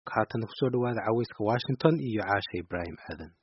haatan kusoo dhawaada caweyska washington iyo caasha ibraahim aadan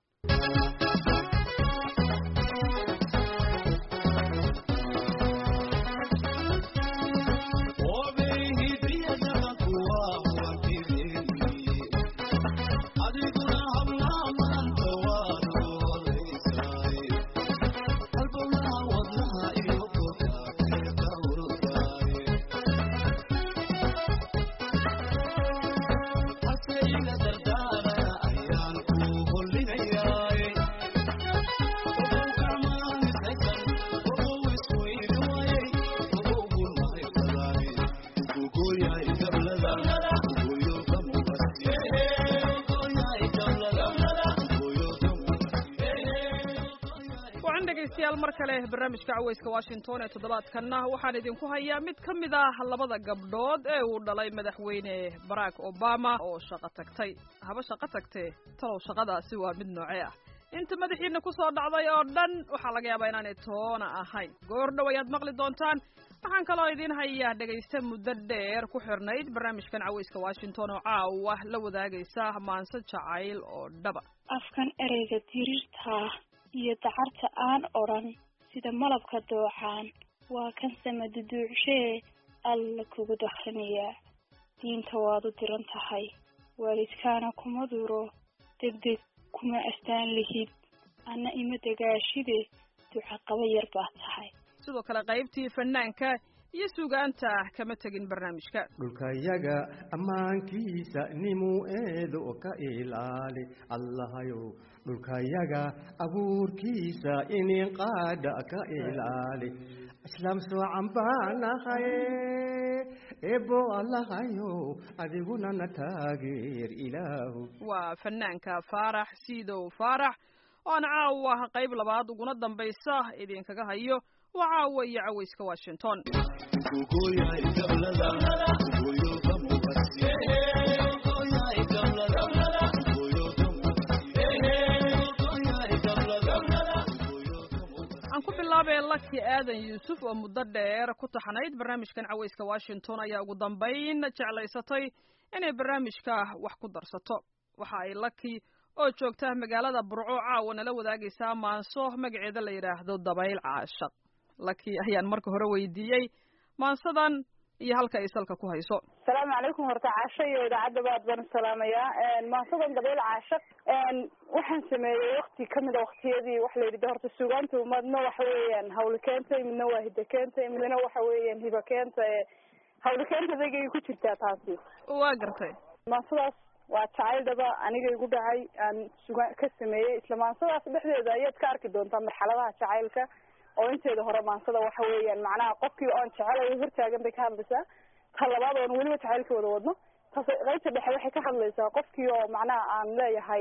mar kale barnaamijka caweyska washington ee toddobaadkanna waxaan idinku hayaa mid ka mid ah labada gabdhood ee uu dhalay madaxweyne barack obama oo shaqo tagtay haba shaqo tagtee talow shaqadaasi waa mid noocee ah inta madaxiina ku soo dhacday oo dhan waxaa laga yaabaa inaanay toona ahayn goordhow ayaad maqli doontaan waxaan kaloo idiin hayaa dhegaysta muddo dheer ku xirnayd barnaamijkan caweyska washington oo caawa la wadaagaysa maanse jacayl oo dhaba afkan ereyga diriirta iyo dacarta aan odhan sida malabka dooxaan waa kan samaduduucshee alla kugu dakrinayaa diinta waad u diran tahay waalidkaana kuma duro degdeg kuma astaan lihid anna ima dagaashide ducaqaba yar baad tahay sidoo kale qaybtii fanaanka iyo sugaanta kama tegin barnaamijka dhulkayaga ammaankiisa nimuu eedo ka ilaali allahayow dhulkayaga abuurkiisa inin qaadha ka ilaali islaam soocan baanahay ebo allahayow adiguna na taageer ilaahu waa fanaanka faarax siidow faarax oan caawa qayb labaad uguna dambaysa idinkaga hayo waa caawa iyo caweyska washington aan ku bilaabay laki aadan yuusuf oo muddo dheer ku taxnayd barnaamijkan caweyska washington ayaa ugu dambayn jeclaysatay inay barnaamijka wax ku darsato waxa ay laki oo joogta magaalada burco caawa nala wadaagaysaa maanso magaceeda la yidhaahdo dabayl caashaq laki ayaan marka hore weydiiyey maansadan iyo halka ay salka ku hayso asalaamu calaykum horta caasho iyo idaacadda baad baan salaamayaa maansadan dabayl caashaq waxaan sameeyey wakti kamid a waktiyadii waxa la yidhi horta sugaanta madna waxa weeyaan hawli keentay midna waa hida keentay midna waxa weeyaan hiba keenta hawli keenta dagay ku jirtaa taasi waa gartay maansadaas waa jacayl dhaba aniga igu dhacay aan suga ka sameeyey isla maansadaas dhexdeeda ayaad ka arki doontaa marxaladaha jacaylka oo inteeda hore maansada waxa weeyaan macnaha qofkii oon jecelayo hortaagan bay ka hadlaysaa ta labaad oon weliba jacaylka wada wadno taas qaybta dhexe waxay ka hadlaysaa qofkii oo macnaha aan leeyahay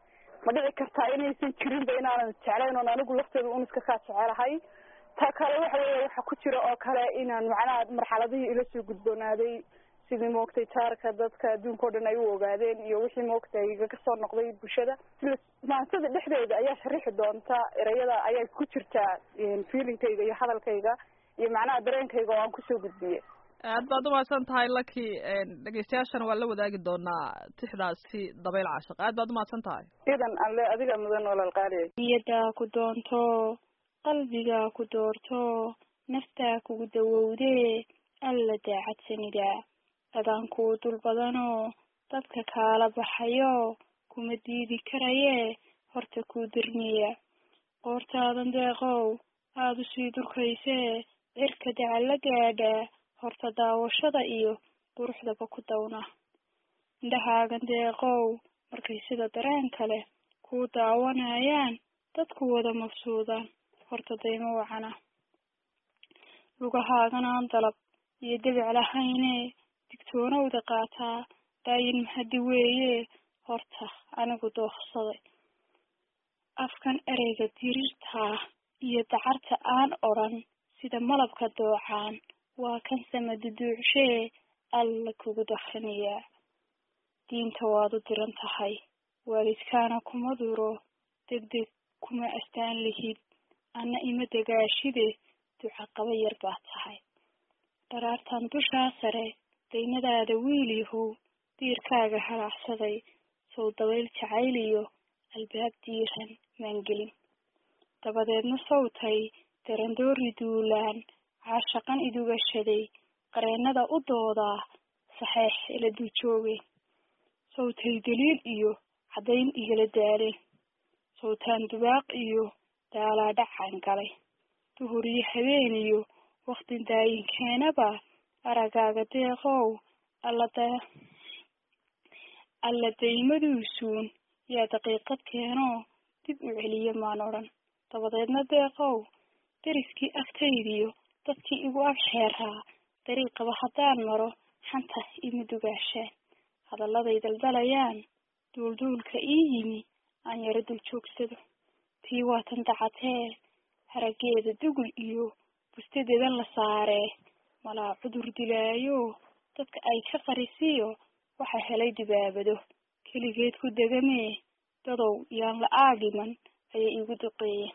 ma dhici kartaa inaysan jirinba inaanan jeclayn oon anigu lafteeda un iska kaa jecelahay ta kale waxa weya waxa ku jira oo kale inaan macnaha marxaladihii ila soo gudboonaaday sidii maogtay jaarka dadka adduunka o dhan ay u ogaadeen iyo wixii maogtay igaga soo noqday bulshada sila maansada dhexdeeda ayaa sharixi doonta erayada ayaa ku jirtaa feelingkayga iyo hadalkayga iyo macnaha dareenkayga oo aan kusoo gudbiyey aad baad umahadsan tahay laki dhegeystayaashana waan la wadaagi doonaa tixdaasi dabayl caashaq aad baad umahadsan tahay idan alle adiga mudan walaal qaaliya niyadaa ku doonto qalbigaa ku doorto naftaa kugu dawowdee alla daacadsanida adaan kuu dul badanoo dadka kaala baxayo kuma diidi karayee horta kuu dirmiya qoortaadan deeqow aada usii durkaysee cirka dacalla gaadha horta daawashada iyo quruxdaba ku dawna indhahaagan deeqow markay sida dareen kale kuu daawanayaan dadku wada mafsuudaan horta daymo wacana lugahaagan aan dalab iyo debic lahaynee digtoonowda qaataa daayin mahadi weeye horta anigu dooksaday afkan ereyga diriirtaa iyo dacarta aan odhan sida malabka doocaan waa kan samaduduucshee alla kugu dakrinayaa diinta waad u diran tahay waalidkaana kuma duro degdeg kuma astaan lihid anna ima dagaashide ducaqaba yar baad tahay dharaartan dushaa sare daynadaada wiil yahow diirkaaga halaacsaday sow dabayl jacayl iyo albaab diiran maangelin dabadeedna sawtay darandoori duulaan caashaqan idugashaday qareennada u doodaa saxeex ila dul joogeen sawtay daliil iyo caddayn igala daaleen sawtaan dubaaq iyo daalaa dhacaan galay duhur iyo habeen iyo waktin daayinkeenaba aragaaga deeqow allada alla daymaduusuun yaa daqiiqad keenoo dib u celiya maan odhan dabadeedna deeqow deriskii agtaydiyo dadkii igu ag xeeraa dariiqaba haddaan maro xanta ima dugaashaan hadalladay daldalayaan duulduulka ii yimi aan yaro dul joogsado tii waatan dacatee haraggeeda dugul iyo bustadeedan la saaree malaa cudur dilaayo dadka ay ka qarisiyo waxa helay dibaabado keligeed ku degamee dadow yaan la aagiman ayay igu duqeeyeen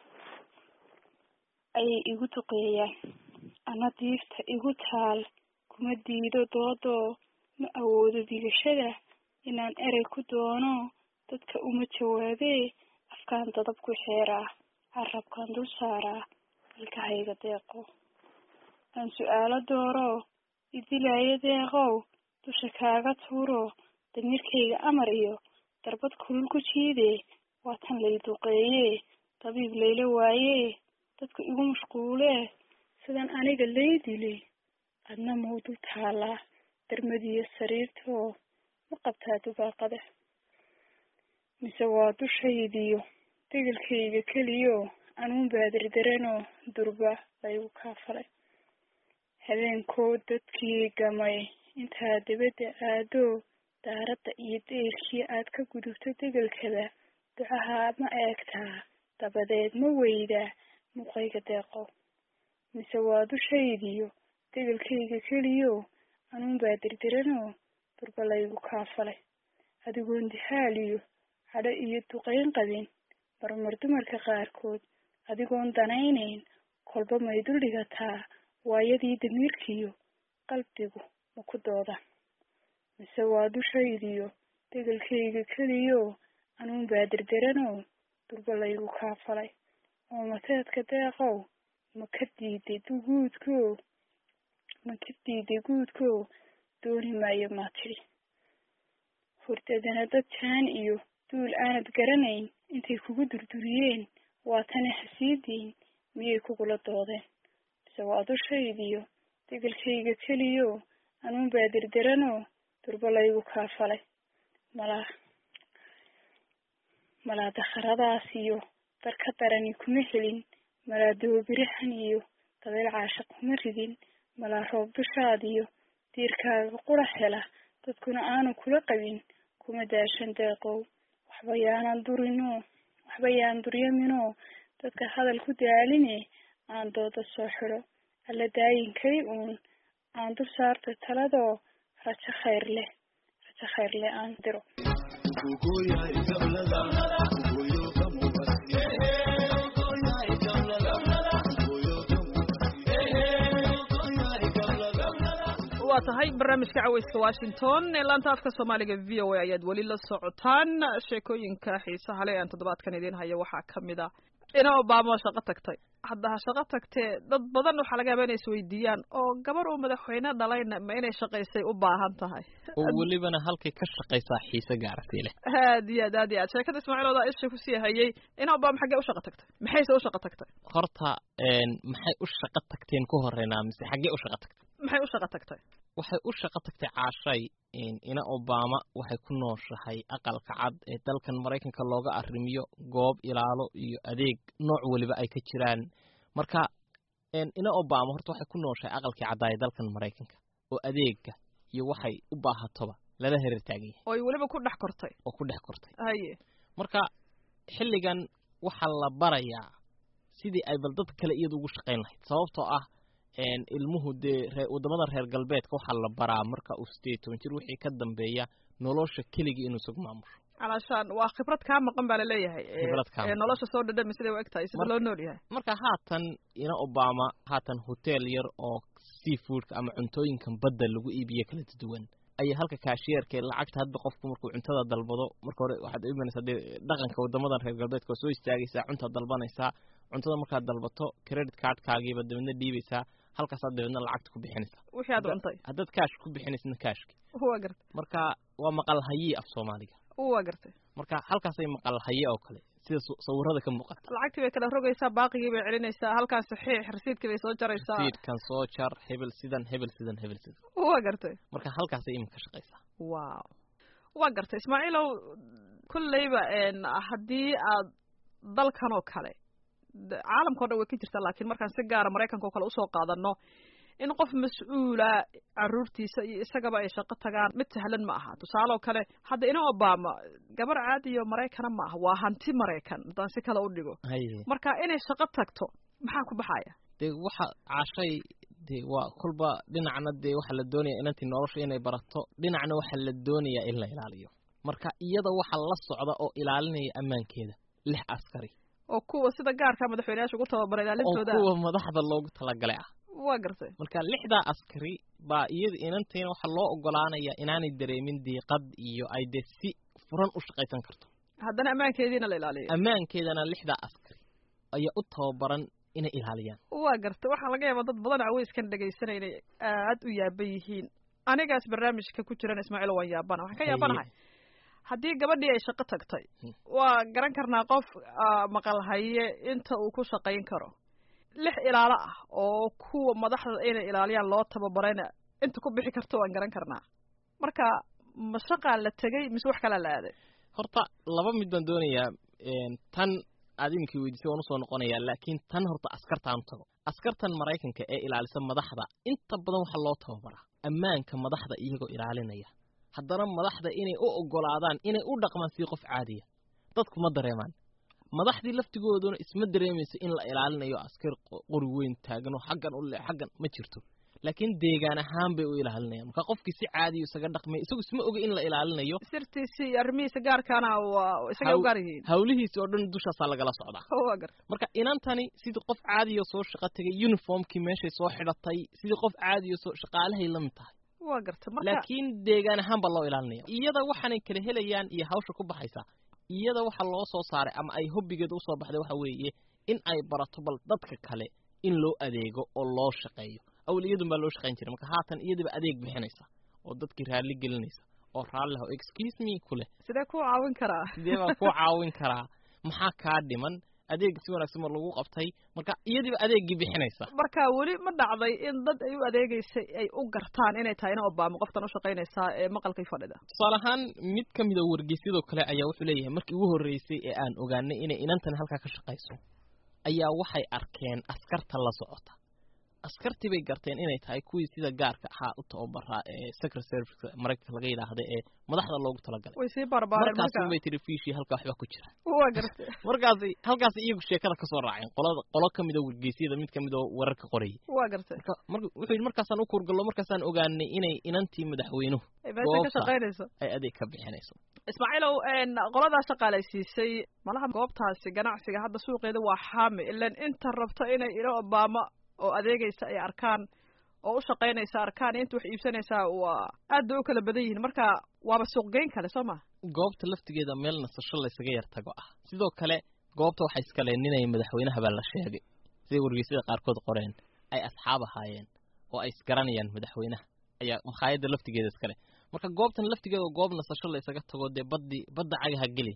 ayay igu duqeeyaan ana diifta igu taal kuma diido doodoo ma awoodo digashada inaan erey ku doono dadka uma jawaabee afkaan dadab ku xeeraa carabkaan dul saaraa ilkahayga deeqo aan su-aalo dooro idilaayo deeqow dusha kaaga tuuro damiirkayga amar iyo darbad kulul ku jiidee waa tan lay duqeeyee dabiib layla waayee dadka igu mashquulee sidan aniga lay dilay adna mau dul taalaa darmadiyo sariirtoo ma qabtaa dubaaqada mise waa dushaydiyo degelkayga keliyo anuun baadirdaranoo durba laygu kaafalay habeenkoo dadkii gamay intaa dabadda aado daaradda iyo deyrkii aad ka gudubto degelkada ducaha ma eegtaa dabadeed ma weydaa muuqayga deeqo mise waa dushaydiyo degelkayga keliyo anuun baa dirdiranoo durba laygu kaafalay adigoon dihaaliyo cadho iyo duqayn qabin marmar dumarka qaarkood adigoon danaynayn kolba may dul dhigataa waayadii damiirkiyo qalbigu ma ku doodan mise waa dushaydiyo degelkayga keliyo anuun baa dirdiranoo durba laygu kaafalay oo mateedka deeqow ma ka diiday guudko ma ka diiday guudko dooni maayo maa tidhi hurdadana dad jaan iyo duul aanad garanayn intay kugu durduriyeen waa tani hasiidiin miyay kugula doodeen mise waa dushaydiyo degelkayga keliyo anuun baa dirdiranoo durba laygu kaafalay malaa malaa dakharadaas iyo dar ka darani kuma helin malaa doobirahan iyo dabeyl caashaq kuma ridin malaa roob dushaadiyo diirkaaga qura hela dadkuna aanu kula qabin kuma daashan deeqow waxba yaanan durinoo waxba yaan duryaminoo dadka hadal ku daaline aan dooda soo xidho alla daayinkay uun aan dul saarta taladoo rajo khayr leh rajo khayr leh aan diro waa tahay barnaamijka caweyska washington ee laanta afka soomaaliga v o a ayaad weli la socotaan sheekooyinka xiisaha le aan toddobaadkan idiin hayo waxaa kamid a ina obama shaqo tagtay hadda ha shaqo tagtee dad badan waxaa laga yaaba inay isweydiiyaan oo gabar uu madaxweyne dhalayna ma inay shaqaysay u baahan tahay oo welibana halkay ka shaqaysaa xiise gaartay leh aad iyo aad aad iyo aad sheekada ismaaciil odaa isha kusii hayay ina obama xaggee u shaqo tagtay maxayse u shaqo tagtay horta maxay u shaqo tagteen ku horeynaa mise xaggee u shaqo tagtay maxay u shaqo tagtay waxay u shaqo tagtay caashay ina obama waxay ku nooshahay aqalka cad ee dalkan maraykanka looga arrimiyo goob ilaalo iyo adeeg nooc weliba ay ka jiraan marka ina obama horta waxay ku nooshahay aqalkii caddaa ee dalkan maraykanka oo adeega iyo waxay u baahatoba lala hereer taagan yahay oo ay weliba ku dhex kortay oo ku dhex kortay haye marka xilligan waxaa la barayaa sidii ay bal dad kale iyada ugu shaqayn lahayd sababtoo ah ilmuhu dee ree waddamada reer galbeedka waxaa la baraa marka uu sideed toban jir wixii ka dambeeya nolosha keligii inuu isagu maamusho calaashaan waa khibrad kaa maqan baa laleeyahay Khibrad kaa ee maqan. nolosha soo dhadhami siday u eg tahay sida Mar- loo nool yahay marka haatan ina obama haatan hotel yar oo seafoodka ama cuntooyinkan badda lagu iibiyo kala duwan ayay halka kaashiyeerka lacagta hadba qofku markuu cuntada dalbado marka hore waxaad u imanaysaa dee dhaqanka wadamadan reer galbeedka waa soo istaagaysaa cuntaad dalbanaysaa cuntada markaad dalbato credit cardkaagiiba dabeedna dhiibaysaa halkaasaad dabeedna lacagta ku bixinaysaa wixii aad cuntay haddaad kaash ku bixinaysna kaashki waa gartay marka waa maqal hayii af soomaaliga waa gartay marka halkaasay maqal haye oo kale sida su- sawirada ka muuqata lacagtii bay kala rogaysaa baaqigii bay celinaysaa halkaan saxiix rasiidkii bay soo jaraysaa fiidkan soo jar hebel sidan hebel sidan hebel sidan waa gartay marka halkaasay iminka shaqaysaa wow waa gartay ismaaciilow kolleyba n haddii aad dalkan oo kale d- caalamkao dhan way ka jirtaa laakiin markaan si gaara maraykanka oo kale usoo qaadano in qof mas-uula caruurtiisa iyo isagaba ay shaqo tagaan mid sahlan ma aha tusaale oo kale hadda ina obama gabar caadiyo maraykana ma aha waa hanti maraykan haddaan si kale u dhigo haye marka inay shaqo tagto maxaa ku baxaya dee waxa caashay dee waa kolba dhinacna dee waxaa la doonaya inantii nolosha inay barato dhinacna waxaa la doonayaa in la ilaaliyo marka iyada waxa la socda oo ilaalinaya ammaankeeda lix askari oo kuwa sida gaarka madaxweyneyaasha ugu tababaray oo ilaalintooda kuwa madaxda loogu talagalay ah waa gartay marka lixdaa askari baa iyada inantiina waxaa loo ogolaanaya inaanay dareemin diiqad iyo ay dee si furan u shaqaysan karto haddana ammaankeediina la ilaaliyo ammaankeedana lixdaa askari ayaa u tababaran inay ilaaliyaan waa gartay waxaa laga yaabaa dad badan caweyskan dhegaysanay inay aad u yaaban yihiin anigaas barnaamijka ku jiran ismaaciil waan yaabana waxaan ka yaabanahay haddii gabadhii ay shaqo tagtay Hmm. waa garan karnaa qof ah, maqal haye inta uu ku shaqayn karo lix ilaalo ah oo kuwa madaxda inay ilaaliyaan loo tababarayna inta ku bixi karto waan garan karnaa marka ma shaqaa la tegay mise wax kalaa la aaday horta laba mid baan doonayaa een, tan aad iminkii weydiisay waan usoo noqonayaa laakiin tan horta askartaan u tago askartan maraykanka ee ilaalisa madaxda inta badan waxaa loo tababaraa ammaanka madaxda iyagoo ilaalinaya haddana madaxda inay u ogolaadaan inay u dhaqmaan sidii qof caadiya dadku ma dareemaan madaxdii laftigooduna isma dareemayso in la ilaalinayo askar qo- qori weyn taagan oo xaggan u le xaggan ma jirto laakiin deegaan ahaan bay u ilaalinayaan marka qofkii si caadiya isaga dhaqmay isagu isma oga in la ilaalinayo sirtiisi iyo arrimihiisa gaarkaana waa isagay u Haw- gaar yihiin hawlihiisi oo dhan dushaasaa lagala socdaa waa gartay marka inantani sidii qof caadiyo soo shaqo tegay uniformkii meeshay soo xidhatay sidii qof caadiyo soo shaqaalahay la mid tahay waa gartay marka laakiin deegaan ahaan baa loo ilaalinaya iyada waxaanay kala helayaan iyo hawsha ku baxaysa iyada waxa loo soo saaray ama ay hobbigeeda usoo baxday waxa weeye in ay barato bal dadka kale in loo adeego oo loo shaqeeyo awal iyadun baa loo shaqayn jiray marka haatan iyadiba adeeg bixinaysa oo dadkii raalli gelinaysa oo raalli ho excuse me ku leh sidee ku caawin karaa sidee baan ku caawin karaa maxaa kaa dhiman adeeg si wanaagsan ma lagu qabtay marka iyadiiba adeeggii bixinaysa marka weli ma dhacday in dad ay u adeegeysay ay u gartaan inay tahay ina obama qoftan u shaqaynaysaa ee maqalkii fadhida tusaale ahaan mid ka mida wargeysyadoo kale ayaa wuxuu leeyahay markii ugu horreysay ee aan ogaanay inay inantan halkaa ka shaqayso ayaa waxay arkeen askarta la socota askartii bay garteen inay tahay kuwii sida gaarka ahaa u tababaraa ee secret service maraykanka laga yidhaahda ee madaxda loogu talagalay way sii barbaareen markaas marka unbay tiri fiishii halkaa waxba ku jira waa gartay markaasi halkaasi iyagu sheekada kasoo raaceen qolada qolo ka mida wargeysyada mid ka mid oo wararka qorayay waa gartay marka marka wuxuu yidhi markaasaan u kurgallo markaasaan ogaanay inay inantii madaxweynuhu ay meesha ka goobta. shaqaynayso ay adeeg ka bixinayso ismaaciilow n qoladaa shaqaalaysiisay malaha goobtaasi ganacsiga hadda suuqeeda waa xaami ilan inta rabto inay ina obama oo adeegaysa ay arkaan oo u shaqaynaysa arkaan iyo inta wax iibsanaysaa waa aad bay u kala badan yihiin marka waaba suuqgeyn kale soo ma goobta laftigeeda meel nasasho laysaga yar tago ah sidoo kale goobta waxay iskaleeninayeen madaxweynaha baa la sheegay siday wargeysyada qaarkood qoreen ay asxaab ahaayeen oo ay isgaranayaan madaxweynaha ayaa makhaayadda laftigeeda iskale marka goobtan laftigeeda waa goob nasasho laysaga tago dee baddi badda cagaha geli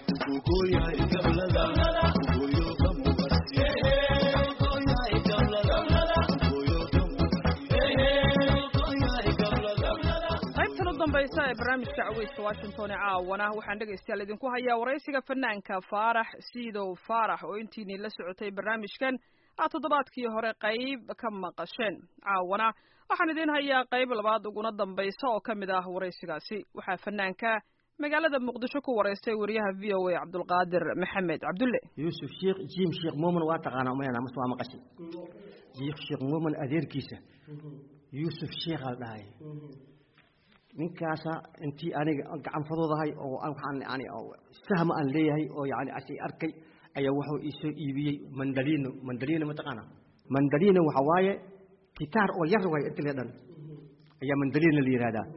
qaybtan u dambaysa ee barnaamijka caweyska washington ee caawana waxaan dhegaystayaal idinku hayaa waraysiga fanaanka faarax siidow faarax oo intiinii la socotay barnaamijkan aad toddobaadkii hore qayb ka maqasheen caawana waxaan idiin hayaa qayb labaad uguna dambaysa oo ka mid ah waraysigaasi waxaa fanaanka magaalada muqdisho ku waraystay wariyaha v o a cabdulqaadir maxamed cabdulle yuusuf sheekh jiim sheekh muumin waa taqaanaa umayana mase waa maqashay jiikh sheekh muumin adeerkiisa yuusuf sheekhaa la dhahay ninkaasa intii aniga gacanfadoodahay oo aan waxaan yani oo sahma aan leeyahay oo yani asay arkay ayaa wuxuu iisoo iibiyey mandalino mandalino mataqaana mandalino waxa waaye gitaar oo yar waay inta le dhan ayaa mandalino la yihahdaa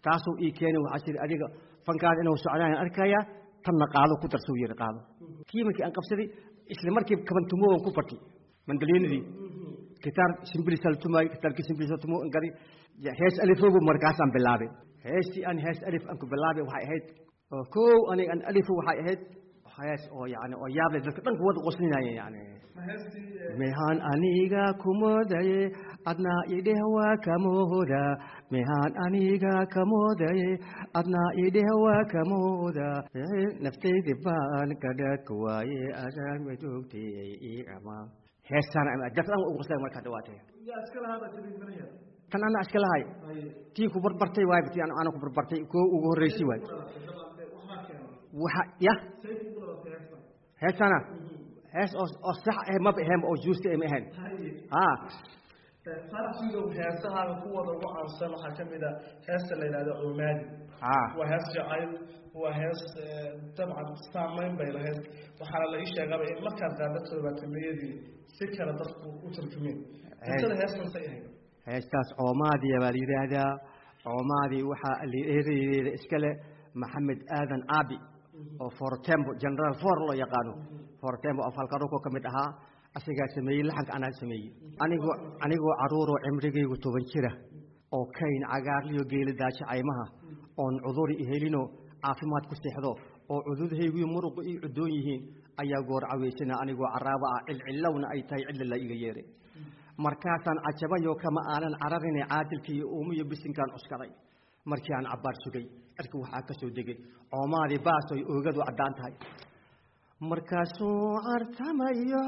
taasuu ii keenay waxaa jiri adiga fankaada inuu socdaan arkaya tanna qaado ku darsuu yiri qaado kii markii aan qabsaday isla markii kabantumoogan ku bartay mandaliinadii gitaar simbilisal tumaay gitaarkii simbilisal tumo gari hees alifobu markaasaan bilaabay heestii aan hees alif aan ku bilaabay waxay ahayd oo kow aniga aan alifu waxay ahayd hees oo yani oo yaable dadka dhan kuwada qoslinaya yani mehaan aniga kumoodaye adnaa idheh waa kamooda mehaan aniga kamoodaye adnaa idheh waa kamooda naftaydi baan kadhak waaye adaan majoogtay ii ama heestaan dadka dhan ugu qosleen markaa dhawaatay tan ana iska lahay tii ku barbartay waay tii ana ku barbartay koo ugu horreysay waay waxa ya heestana hees oo oo sax ah ma ahayn oo juusta ma ahayn ha farsigow heesaha kuwada ugu caansan waxaa ka mid a heesta la yidhahdo oomaadi ha waa hees jacayl waa hees dabcan saamayn bay lahayd waxaana la ii sheegaba in markaad qaada todobaatameyadii si kale dadku u turjumeen qisada heestan say ahayd heestaas coomaadiya baa la yidhaahdaa coomaadii waxaa lireereeda iskale maxamed aadan aabi oo fortembo general for loo yaqaano fortembo oo falkaruko ka mid ahaa asigaa sameeyey laxanka anaa sameeyey anigoo anigoo caruuroo cimrigaygu toban jira oo kayn cagaarliyo geeli daajo caymaha oon cuduri ihelino caafimaad ku seexdo oo cududhayguyo muruqu ii cudoon yihiin ayaa goor caweysana anigoo caraabo ah cilcillowna ay tahay cilla la iga yeeray markaasaan cajabayo kama aanan cararine caadilka iyo uumiyo bisinkaan cuskaday markii aan cabbaar sugay cirka waxaa ka soo degay coomaadii baasoy oogadu caddaan tahay markaasuu cartamayo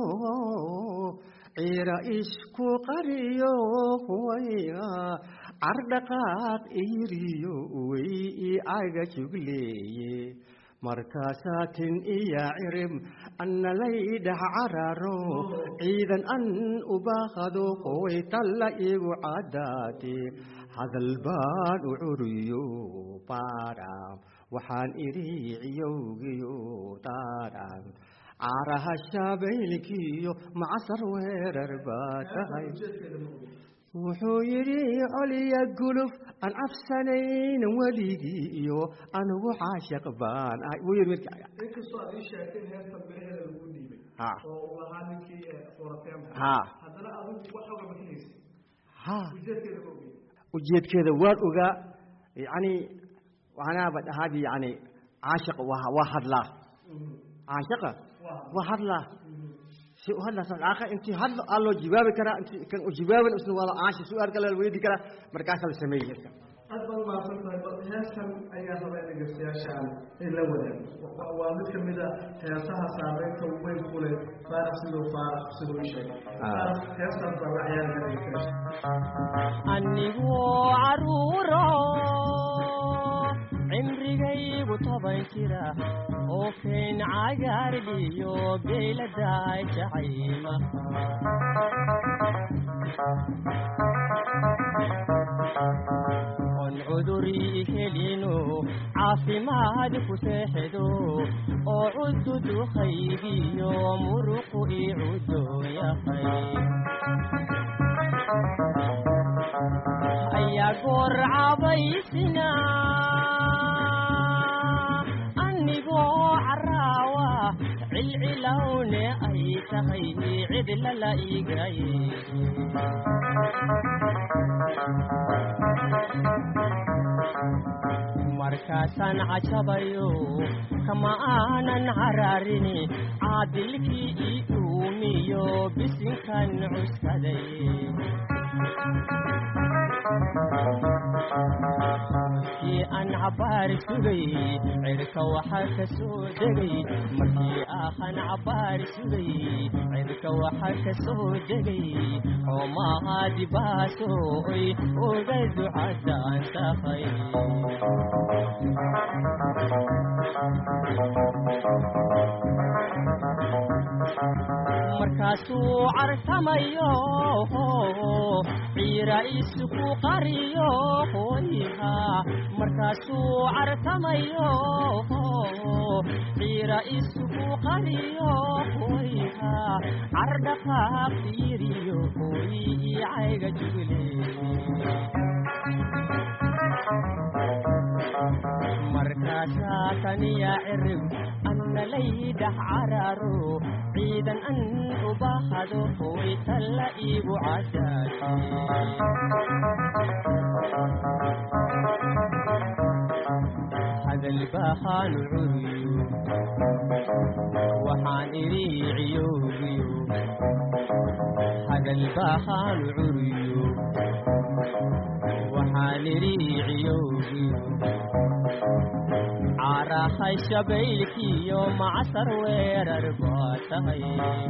ciira isku qariyo wayga cardhaqaaq iriyo way i caga jugleeye markaasaa tin iya cirib annalaydhax cararo ciidan an ubaaqado qoy talla igu caddaate hadal baan u curiyo baadhaam waxaan idhi ciyowgiyo daadhaam caaraha shaabaylkiyo macasar weerar baa tahay wuxuu yidhi coliya guluf aan cabsanayn weligii iyo anugu caashaq baan ahay wuu yidhi inkastoo aad ii sheegtay in heesta biraheeda lagu dhiibay ha oo uu ahaa ninkii foratemka ha haddana adigu wax oga bixinaysa ha ujeedkeeda ma ogey ujeedkeeda waan ogaa yacni wanaaba dhahaadii yani caashiq waa waa hadlaa caashiqa waa hadlaa si u hadlaa sadaaqa intii hadlo aa loo jawaabi karaa intii kan u jawaaban isna waa caashi su-aal kale la weydi karaa markaasaa la sameeyey aad baad mahadsan tahay bal heestan ayaa raba in dhegeystayaashaan in la wadaago Wa- waa mid ka mid a heesaha saameynta weyn ku leh faarax siduu faarax siduu ii sheegay Faarax, heestaas baa la ciyaari kara dhegeystayaasha anigoo caruuro cimrigaygu toban jira oo kayn cagaardhiyo geeladaa jacayma on cuduri helino caafimaad ku seexdo oo cududu qaybiyo muruqu i cudoon yahay ayaa goor cabaysina anigoo caraawa cilcilowne ay tahay cidlala igaye markaasaan cajabayo kama aanan cararini caadilkii ii uumiyo bisinkan cuskaday markii aan cabaar sugay cirka waxaa ka soo degay markii ahan cabaar sugay cirka waxaa ka soo degay xoomahaadi baasoy oga ducadaan tahay markaasuu cartamayo ciira isku qariyo hoyha markaasuu cartamayo ciira isku qariyo hoyha cardhaqaaq fiiriyo hoy ii cayga jugle carasaakaniya cirib anna laydhax cararo ciidan an u bahado way talla iigu cadaad hadal baahaanu curiyo waxaan idhi ciyoogiyo hadal baahaanu curiyo waxaan idhi ciyoogiyo carahay shabaylkiyo macsar weerar baa tahay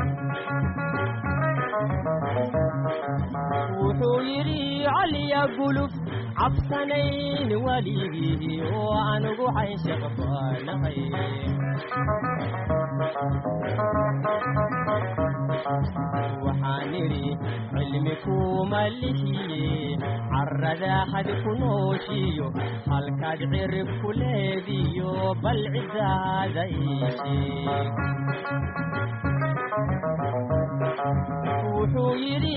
wuxuu yidhi caliya guluf cabsanayn weligii oo anugu caynshaq baanahay waxaan idhi cilmi kuma lihiye carrada had ku nooshiyo halkaad cirib ku leediyo bal cidaada iisheeg wuxuu yidhi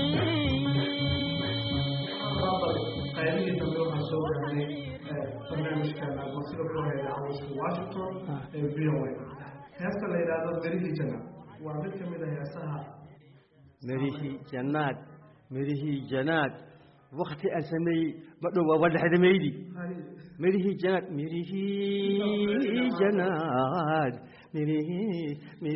qaybihii dambe waxaa soo gaarnay barnaamijkan masida ku hayda cawska washington ee v o a heesta la yidhaahdo berihii jana waa mid ka mid a heesaha mirihii jannaad mirihii janaad wakti aan sameeyey ma dhow waa wadhaxdamaydi mirihii janaad mirihii janaad mirihii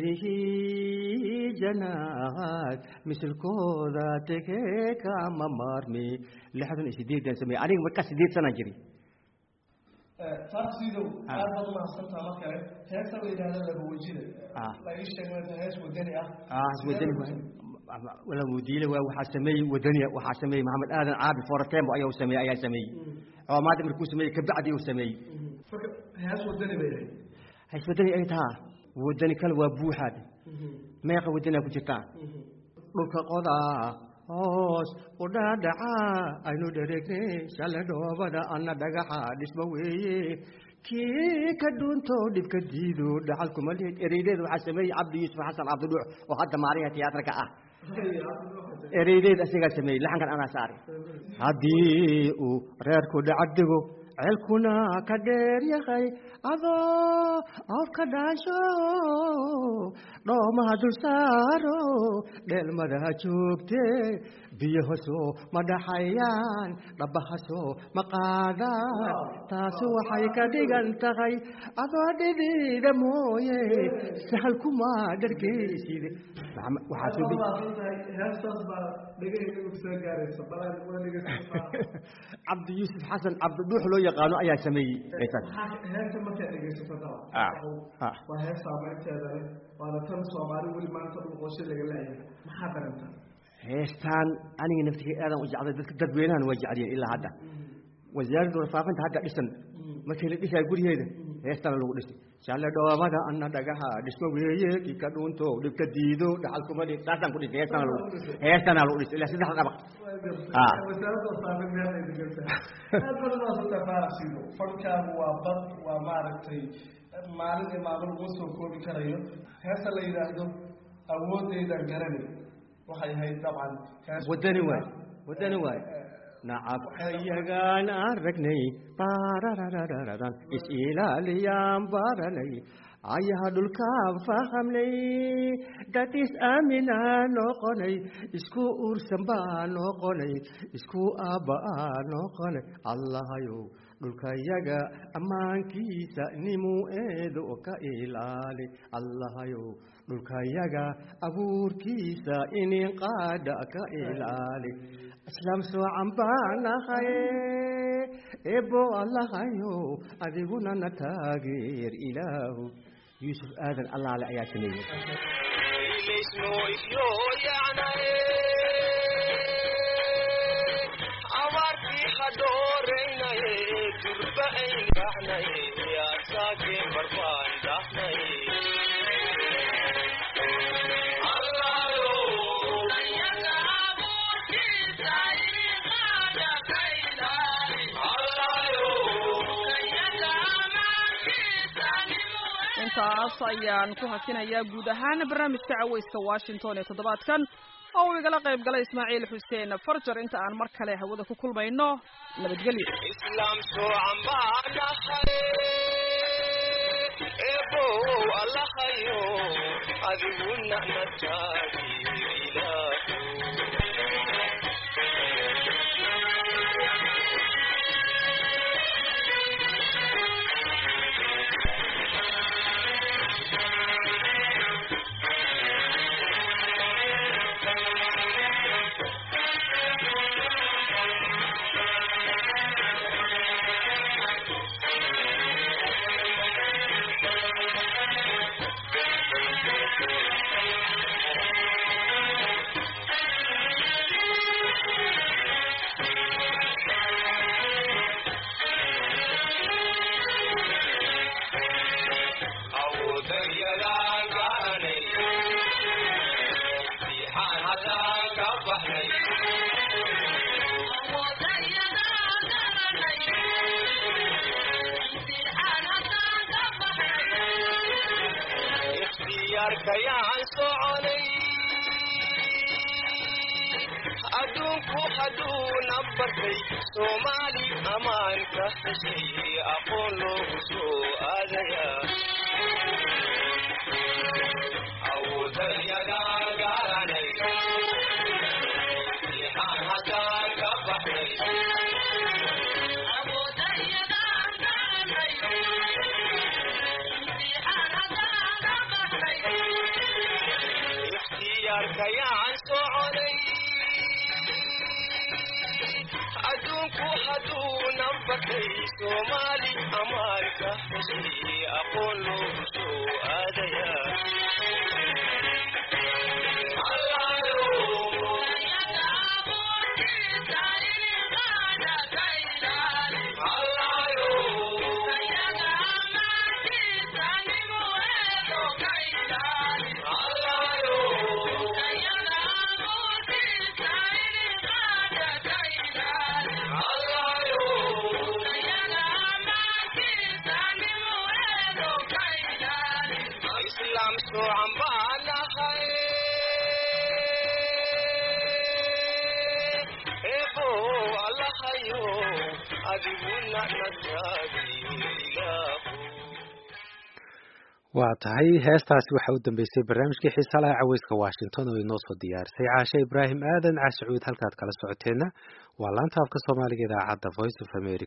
mirihii janaad misilkooda tegee kama maarmi lixdan iyo sideedan sameeyey aniga markaa sideed sanaa jiri farsidow aad baad umahadsantaa mar kale heesta la yidhaahdo laba wejida Ah. la ii sheegay hees wadani ah ah wadani wala mudiile waa waxaa sameeyey wadaniya waxaa sameeyey maxamed aadan caabi foratembo ayaa sameeyey ayaa sameeyey coomaada markuu sameeyey kabacdi uu sameeyey marka hees wadani bay ahayd hays wadani ay tahaa wadani kale waa buuxaad meeqa wadaniyaa ku jirtaa dhulka qodaa hoos u dhaadhacaa aynu dhereegnay shale dhoobada anna dhagaxa dhisma weeye kii ka dhuunto dhibka diido dhaxal kuma lihid ereydeed waxaa sameeyey cabdi yuusuf xasan cabdidhuux oo hadda maaliha tiyaatarka ah ereydeed asigaa sameeyey laxankan anaa saari haddii uu reerku dhacadigo ceelkuna ka dheer yahay adoo awrka dhaansho dhoomaha dul saaro dheelmadaha joogte biyahaso ma dhaxayaan dhabahaso ma qaadaan taasu waxay ka dhigan tahay adoo dhidida mooye sahal kuma dhargeyside waxaa soo deg- heestaas baa dhegahayga soo gaaraysa balaan waa dhegeysa cabdi yuusuf xasan cabdidhuux loo yaqaano ayaa sameeyey heestaas heesta markaad dhegeysato daba Ah, ah. waa hees saameynteeda leh waana tan soomaali weli maanta dhulqooshe laga leeyahay maxaa dareenta heestaan aniga naftiga aadan u jeclay dadka dadweynahan waa jecliyeen ilaa hadda wasaaradda warfaafinta hadda dhisan markii la dhisaa guryaheeda heestana lagu dhisay shalle dhoobada anna dhagaha dhismo weeye kii ka dhuunto dhibka diido dhaxal kuma dhig saasaan ku dhisay heestana lagu heestana lagu dhisay ilaa saddex dhabaq Ah. wasaaradda warfaafin meel ay degeysaa aad badan waa soo tafaarasiido fadhkaagu waa bad waa maaragtay maalin iyo maalin laguma soo koobi karayo heesta la yidhaahdo awoodeydan garanay waxay ahayd dabcan hees wadani waay wadani waay nacabkayagaan aragnay baarararararan is-ilaaliyaan baranay ayaha dhulkaan fahamnay dad is-aaminaa noqonay isku uursan baa noqonay isku aabba'aa noqonay allahayow dhulkayaga ammaankiisa nimuu eedo ka ilaali allahayow dhulkayaga abuurkiisa inin qaadha ka ilaali islaam soocan baanahay ebo allahayo adiguna na taageer ilaahu yuusuf aadan allaale ayaa sameeyey intaas ayaan ku hakinayaa guud ahaan barnaamijka caweyska washington ee toddobaadkan oo uu igala qayb galay ismaaciil xuseen farjar inta aan mar kale hawada ku kulmayno nabadgelyo islaam soocan baa dhahay adiguna nataagi ilaahu awoodayadan garanay fiixaan haddaan ka baxnay ikhtiyaarkayaan soconay adduunku hadduuna bartay soomaali ammaan ka heshay aqoon loogu soo aadayaa awoodayadan garanay fiixaan haddaan ka baxnay ikhtiyaarkayaan soconay adduunku hadduuna batay soomaali amaanka heshay aqoon loogu soo aadayaa islaam soocan baan nahay ebo allahayo adiguna nataagi ilaahu waa tahay heestaasi waxa u dambeysay barnaamijkii xiisa laha caweyska washington oo inoo soo diyaarisay caashe ibraahim aadan caashicuud halkaad kala socoteenna waa laanta afka soomaaliga idaacadda voice of america